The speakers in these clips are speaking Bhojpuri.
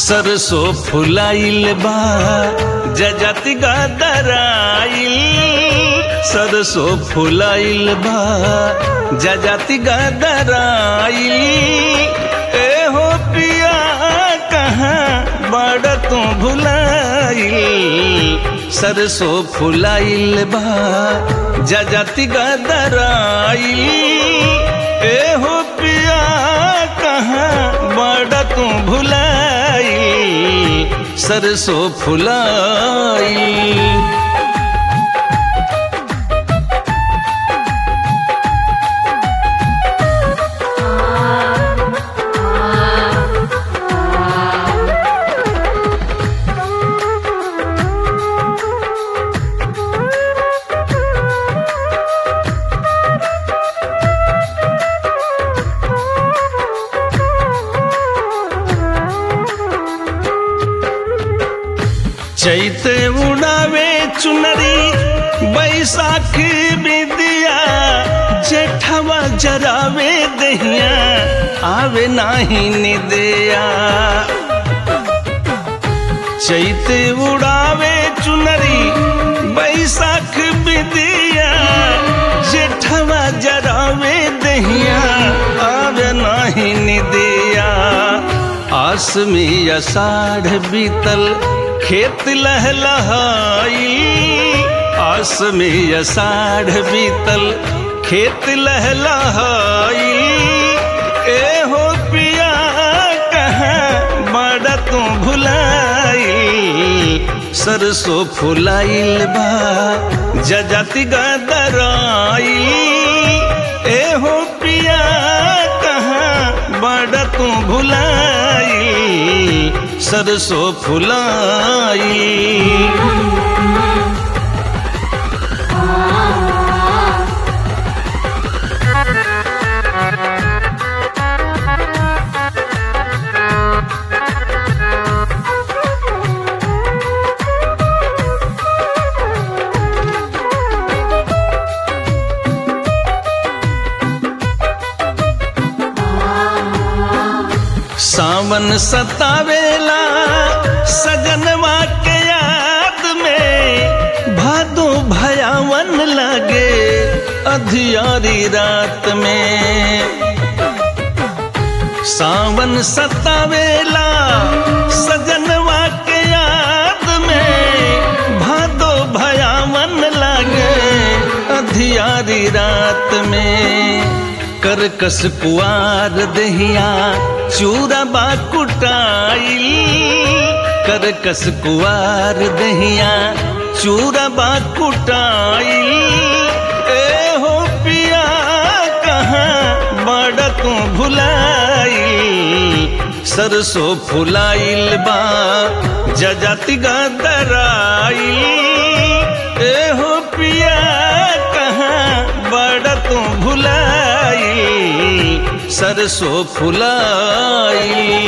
सरसो फुलाइल बा जजति गदराइल सरसो फुलाइल बा जजति गदराइल ए हो पिया कहाँ बड़ तू भुलाइल सरसो फुलाइल बा जजति गदराइल ए हो पिया कहाँ बड़ तू भुलाइल सरसो फुलाइल चैत उड़ावे चुनरी बैसाख बिदिया जेठवा जरावे दहिया आवे नाही निदिया चैत उड़ावे चुनरी बैसाख बिदिया जेठवा जरावे दहिया आवे नाही निदिया आस में अषाढ़ बीतल खेत लहलहाई आस में अषाढ़ बीतल खेत लहलहाई ए हो पिया कहाँ बड़ा तू भुलाई सरसो फुलाइल बा जजति गदराई ए हो पिया कहाँ बड़ा तू भुलाई सरसो फुलाई सावन सतावेला सजनवा के याद में भादो भयावन लगे अधियारी रात में सावन सतावेला सजनवा के याद में भादो भयावन लगे अधियारी रात में करकस कुआर दहिया चूरबा कुटाइल करकस कुआर दहिया चूरबा कुटाइल ए हो पिया कहाँ बड़ तू भुलाइल सरसो फुलाइल बा जजति गदराइल ए हो पिया कहाँ बड़ तू भुलाइल सरसो फुलाइल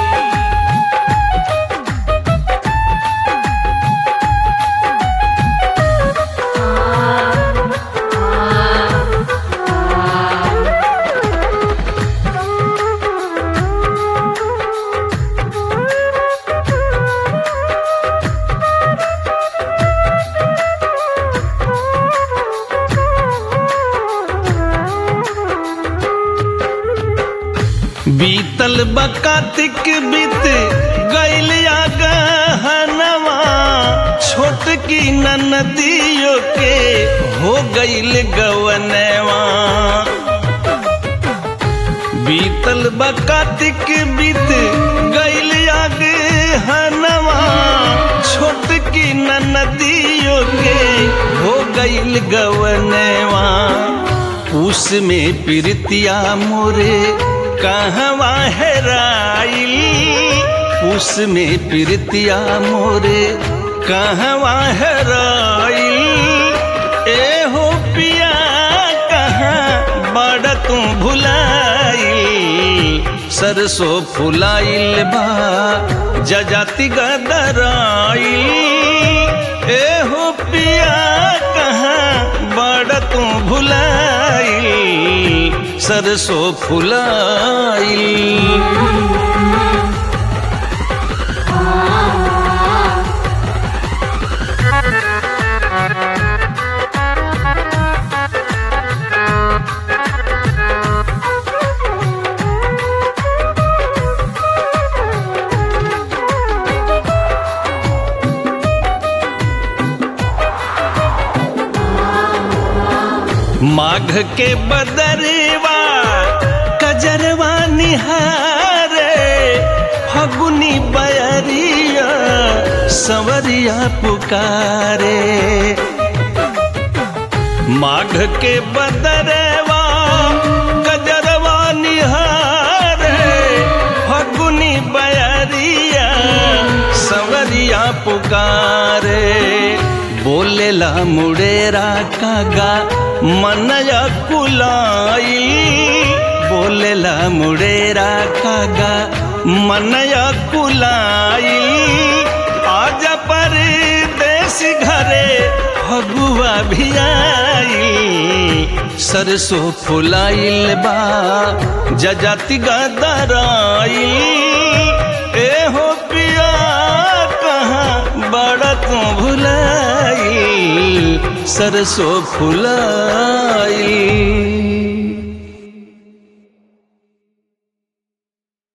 बीतल बकातिक बीत गैल गहनवा छोट की ननदियों के हो गैल गवनवा बीतल बकातिक बीत गैल गहनवा छोट की ननदियों के हो गैल गवनवा उसमें प्रीतिया मोरे कहवा हेराइल उसमें प्रीतिया मोरे कहवा हेराइल ए हो पिया कहाँ बड़ तू भुलाइल सरसो फुलाइल बा जजाति गदराइल ए हो पिया कहाँ बड़ तू भुलाइल सरसो फुलाइल माघ के बदरवा कजरवा निहारे फगुनी बयरिया सवरिया पुकारे माघ के बदरवा कजरवा निहारे फगुनी बयरिया सवरिया पुकारे बोलेला मुड़ेरा कागा मनया कुलाई बोलेला मुड़ेरा कागा मनया कुलाई आज परदेश घरे फगुआ भी आई सरसों फुलाइल बा जजाति गदराई ए हो पिया कहाँ बड़ा तू भुलाई सरसों फुलाई